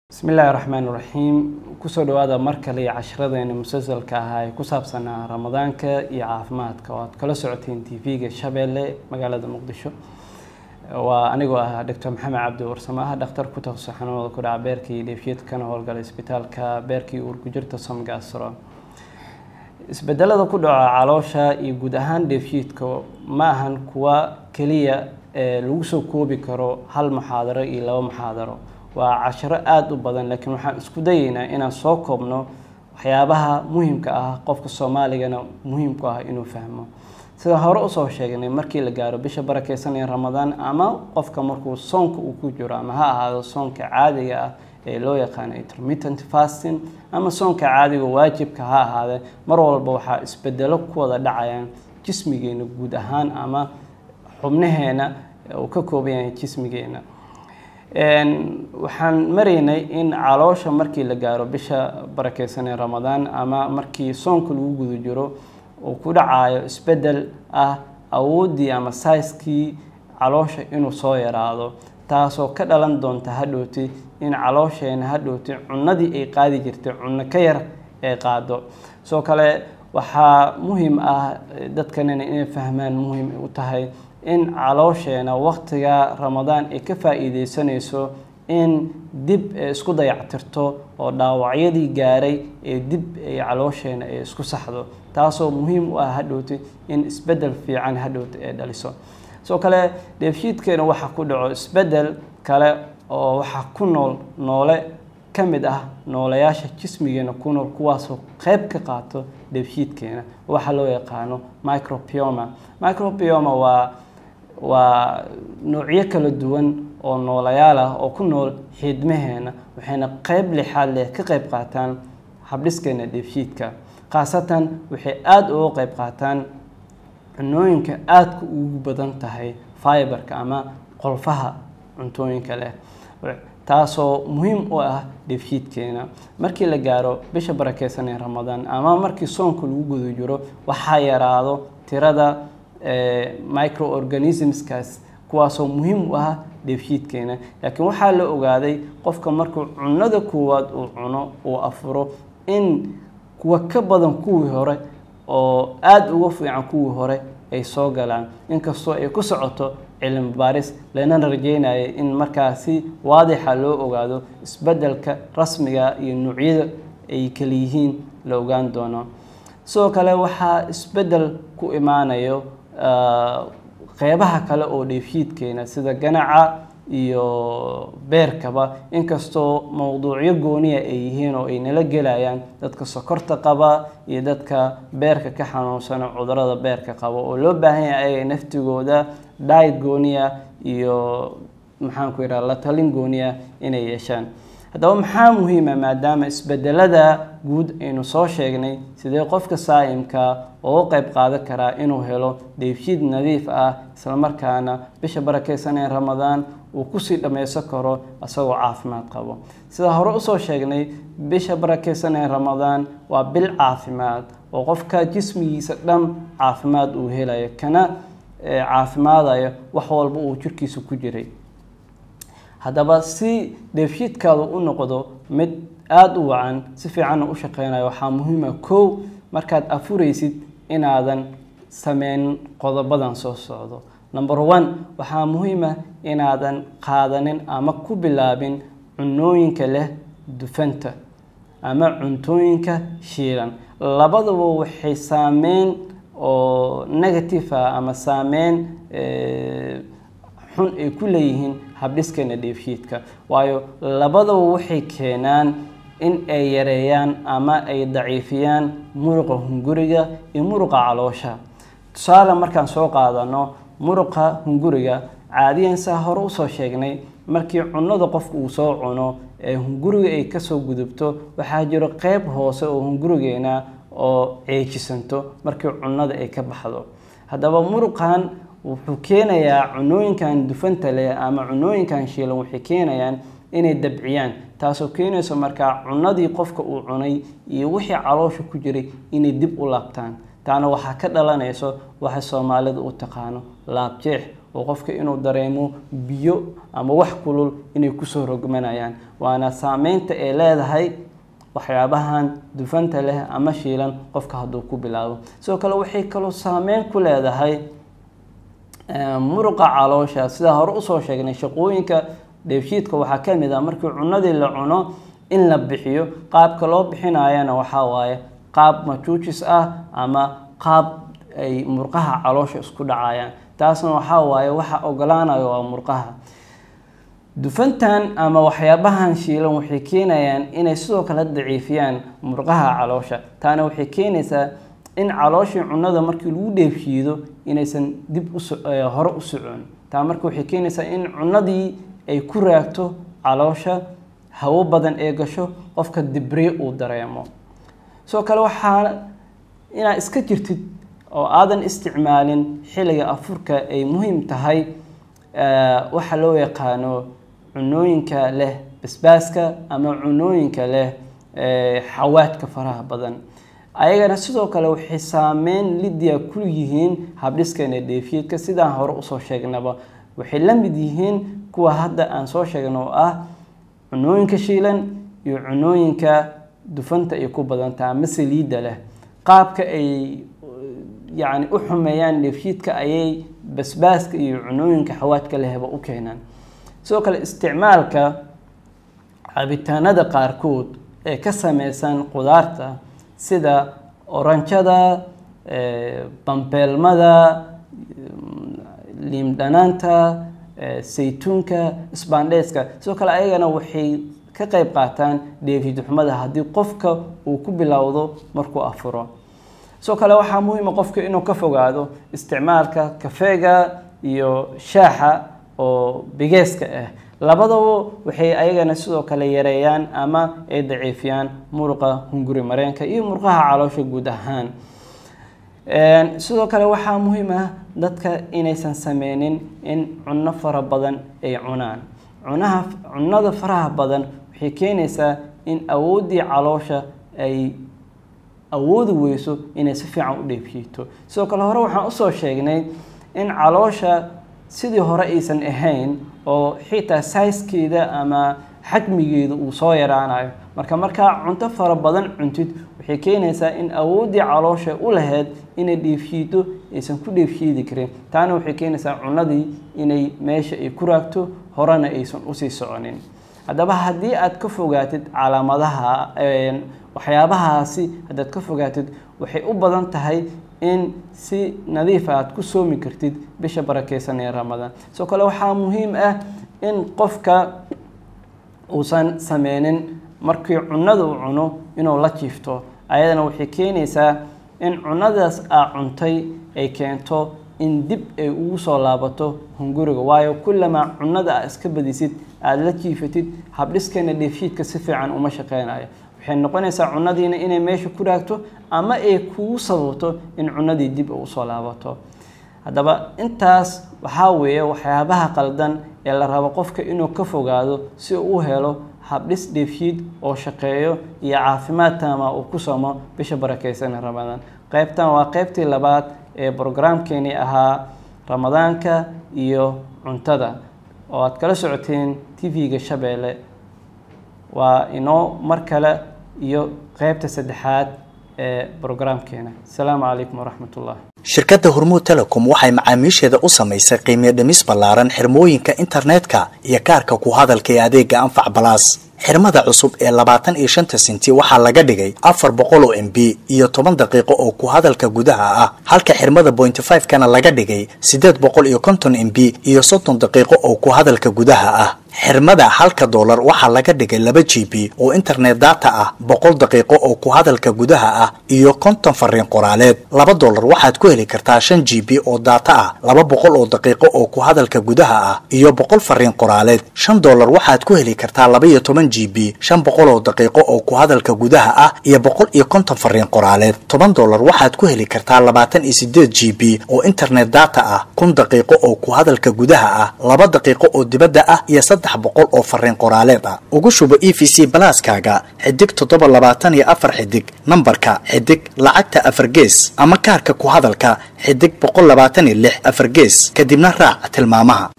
bismi illaahi raxmaan iraxiim kusoo dhawaada mar kale iyo cashiradeena musalsalka ahaa ee ku saabsanaa ramadaanka iyo caafimaadka oo aad kala socoteen t v-ga shabeelle magaalada muqdisho waa anigoo ah doctor maxamed cabdi warsamo ah dhakhtar ku takhasus xanuunada ku dhaca beerka iyo dheefshiid kana howlgala isbitaalka beerka iyo uurkujirta somgasro isbedelada ku dhaca caloosha iyo guud ahaan dheefshiidka ma ahan kuwa keliya ee lagu soo koobi karo hal muxaadaro iyo laba muxaadaro waa cashiro aada u badan laakiin waxaan isku dayeynaa inaan soo koobno waxyaabaha muhimka ah qofka soomaaligana muhiimku ah inuu fahmo sida hore usoo sheegnay markii la gaaro bisha barakeysanaya ramadaan ama qofka markuu soonka uu ku jiro ama ha ahaado soonka caadiga ah ee loo yaqaano intermittent fasting ama soonka caadiga waajibka ha ahaadee mar walba waxaa isbedelo ku wada dhacayaan jismigeena guud ahaan ama xubnaheena uu ka kooban yahay jismigeena waxaan maraynay in caloosha markii la gaaro bisha barakeysanee ramadaan ama markii soonka lagu guda jiro uu ku dhacayo isbedel ah awooddii ama saiskii caloosha inuu soo yaraado taasoo ka dhalan doonta hadhowti in caloosheena hadhowti cunadii ay qaadi jirtay cunno ka yar ay qaado soo kale waxaa muhiim ah dadkanina inay fahmaan muhiim u tahay in caloosheena waqtiga ramadaan ay ka faa-iideysanayso in dib isku dayactirto oo dhaawacyadii gaaray ee dib ay caloosheena ay isku saxdo taasoo muhiim u ah hadhowti in isbedel fiican hadhowti ay dhaliso soo kale dheefshiidkeena waxaa ku dhaco isbedel kale oo waxaa ku nool noole ka mid ah noolayaasha jismigeena ku nool kuwaasoo qeyb ka qaato dheefshiidkeena waxaa loo yaqaano micropioma micropioma waa waa noocyo kala duwan oo noolayaal ah oo ku nool xiidmaheena waxayna qeyb lixaad leh ka qeyb qaataan habdhiskeena dheefshiidka khaasatan waxay aada uga qeyb qaataan cunooyinka aadka ugu badan tahay fiberka ama qolfaha cuntooyinka leh taasoo muhiim u ah dheefshiidkeena markii la gaaro bisha barakeysanee ramadaan ama markii soonka lagu guda jiro waxaa yaraado tirada microorganismskaas kuwaasoo muhiim u ah dheefshiidkeena laakiin waxaa la ogaaday qofka markuu cunada koowaad uu cuno uu afuro in kuwa ka badan kuwii hore oo aada uga fiican kuwii hore ay soo galaan inkastoo ay ku socoto cilmi baaris lana rajeynaya in markaasi waadixa loo ogaado isbedelka rasmiga iyo nuucyada ay kala yihiin la ogaan doono sidoo kale waxaa isbedel ku imaanayo qeybaha kale oo dheefshiidkeena sida ganaca iyo beerkaba inkastoo mowduucyo gooniya ay yihiin oo ay nala gelayaan dadka sokorta qaba iyo dadka beerka ka xanuunsana cudurada beerka qaba oo loo baahan yahay ayaga naftigooda diet gooniya iyo maxaanku yidhaha la talin gooniya inay yeeshaan haddaba maxaa muhiima maadaama isbedelada guud aynu soo sheegnay sidee qofka saa'imka oo u qeyb qaadan karaa inuu helo dheefshiid nadiif ah islamarkaana bisha barakeysanee ramadaan uu kusii dhammaysan karo isagoo caafimaad qabo sida hore usoo sheegnay bisha barakeysanee ramadaan waa bil caafimaad oo qofka jismigiisa dhan caafimaad uu helayo kana caafimaadayo wax walba uu jirkiisa ku jiray haddaba si dheefshiidkaadu u noqdo mid aada u wacan si fiicanna u shaqeynayo waxaa muhiima kow markaad afuraysid inaadan sameyn qodobadan soo socdo number one waxaa muhiima inaadan qaadanin ama ku bilaabin cunooyinka leh dufanta ama cuntooyinka shiilan labadaba waxay saameyn oo negative ah ama saameyn xun ay ku leeyihiin habdhiskeena dheefshiidka waayo labadaba waxay keenaan in ay yareeyaan ama ay daciifiyaan muruqa hunguriga iyo muruqa caloosha tusaale markaan soo qaadano muruqa hunguriga caadiyan saa hore usoo sheegnay markii cunada qofku uu soo cuno ee hunguriga ay kasoo gudubto waxaa jiro qeyb hoose oo hungurigeena oo ceejisanto markii cunada ay ka baxdo haddaba muruqan wuxuu keenayaa cunooyinkan dufanta leh ama cunooyinkan shiilan waxay keenayaan inay dabciyaan taasoo keenayso markaa cunadii qofka uu cunay iyo wixii caloosha ku jiray inay dib u laabtaan taana waxaa ka dhalanayso waxa soomaalida u taqaano laabjeex oo qofka inuu dareemo biyo ama wax kulul inay kusoo rogmanayaan waana saameynta ay leedahay waxyaabahan dufanta leh ama shiilan qofka hadduu ku bilaabo sidoo kale waxay kaloo saameyn ku leedahay muruqa caloosha sidaa hore usoo sheegnay shaqooyinka dheefshiidka waxaa ka mid ah markii cunadii la cuno in la bixiyo qaabka loo bixinayana waxaa waaye qaab majuujis ah ama qaab ay murqaha caloosha isku dhacayaan taasna waxaa waaye waxa ogolaanayo waa murqaha dufantan ama waxyaabahan shiilan waxay keenayaan inay sidoo kale daciifiyaan murqaha caloosha taana waxay keenaysaa in calooshii cunada markii lagu dheefshiido inaysan dib hore u socon taa marka waxay keenaysaa in cunadii ay ku raagto caloosha hawo badan ee gasho qofka dibriye uu dareemo sidoo kale waxaa inaad iska jirtid oo aadan isticmaalin xilliga afurka ay muhiim tahay waxa loo yaqaano cunooyinka leh basbaaska ama cunooyinka leh xawaadka faraha badan ayagana sidoo kale waxay saameyn lidia ku yihiin habdhiskeena dheefiyadka sidaan hore usoo sheegnaba waxay la mid yihiin kuwa hadda aan soo sheegno oo ah cunooyinka shiilan iyo cunooyinka dufanta ay ku badantaha ama saliidda leh qaabka ay yacni u xumeeyaan dheefshiidka ayay basbaaska iyo cunooyinka xawaadka lehba u keenaan sidoo kale isticmaalka cabitaanada qaarkood ee ka sameysan qudaarta sida oranjada bambeelmada liimdhanaanta saytuunka sbandheska sidoo kale ayagana waxay ka qeyb qaataan dheefidxumada haddii qofka uu ku bilowdo markuu afuro sidoo kale waxaa muhiima qofka inuu ka fogaado isticmaalka kafeega iyo shaaxa oo bigeeska ah labadaba waxay ayagana sidoo kale yareeyaan ama ay daciifiyaan muruqa hunguri mareenka iyo murqaha caloosha guud ahaan sidoo kale waxaa muhiim ah dadka inaysan sameynin in cunno fara badan ay cunaan cunaha cunada faraha badan waxay keenaysaa in awooddii caloosha ay awoodi weyso inay si fiican u dheefshiito sidoo kale hore waxaan usoo sheegnay in caloosha sidii hore aysan ahayn oo xitaa sayskeeda ama xajmigeeda uu soo yaraanayo marka markaa cunto fara badan cuntid waxay keenaysaa in awooddii caloosha u lahayd inay dheefshiito aysan ku dheefshiidi karin taana waxay keenaysaa cunadii inay meesha ay ku raagto horena aysan usii soconin haddaba haddii aad ka fogaatid calaamadaha waxyaabahaasi haddaad ka fogaatid waxay u badan tahay in si nadiifa aad ku soomi kartid bisha barakeysan ee ramadaan sidoo kale waxaa muhiim ah in qofka uusan sameynin markii cunada uu cuno inuu la jiifto ayadana waxay keenaysaa in cunadaas aa cuntay ay keento in dib ay ugu soo laabato hunguriga waayo kullamaa cunada aa iska badisid aada la jiifatid habdhiskeena dheefshiidka si fiican uma shaqeynayo waxay noqonaysaa cunadiina inay meesha ku raagto ama ay kugu sababto in cunadii dib usoo laabato haddaba intaas waxaa weeye waxyaabaha qaldan ee la rabo qofka inuu ka fogaado si uu u helo habdhis dheefshiid oo shaqeeyo iyo caafimaad taama uu ku somo bisha barakeysan ramadaan qeybtan waa qeybtii labaad ee brograamkeenii ahaa ramadaanka iyo cuntada oo aad kala socoteen tv-ga shabeelle waa inoo mar kale iyo qeybta saddexaad ee brograamkeena asalaamu calaykum waraxmat ullah shirkadda hormuud telecom waxay macaamiisheeda u samaysay qiimiyo dhimis ballaaran xirmooyinka internetka iyo kaarka ku hadalka ee adeega anfac balaas xirmada cusub ee labaatan iyo shanta sinti waxaa laga dhigay afar boqol oo m b iyo toban daqiiqo oo ku hadalka gudaha ah halka xirmada bointy five kana laga dhigay siddeed boqol iyo konton m b iyo soddon daqiiqo oo ku hadalka gudaha ah xirmada halka doolar waxaa laga dhigay laba g b oo internet data ah boqol daqiiqo oo ku hadalka gudaha ah iyo konton fariin qoraaleed laba doolar waxaad ku heli kartaa shan g b oo data ah laba boqol oo daqiiqo oo ku hadalka gudaha ah iyo boqol fariin qoraaleed shan doolar waxaad ku heli kartaa laba iyo toban g b shan boqol oo daqiiqo oo ku hadalka gudaha ah iyo boqol iyo konton fariin qoraaleed toban doolar waxaad ku heli kartaa labaatan iyo sideed g b oo internet data ah kun daqiiqo oo ku hadalka gudaha ah laba daqiiqo oo dibadda ah iyo saddex boqol oo fariin qoraaleed ah ugu shubo e v c balaaskaaga xidig toddoba labaatan iyo afar xidig nambarka xidig lacagta afar gees ama kaarka ku hadalka xidig boqol labaatan iyo lix afar gees kadibna raac tilmaamaha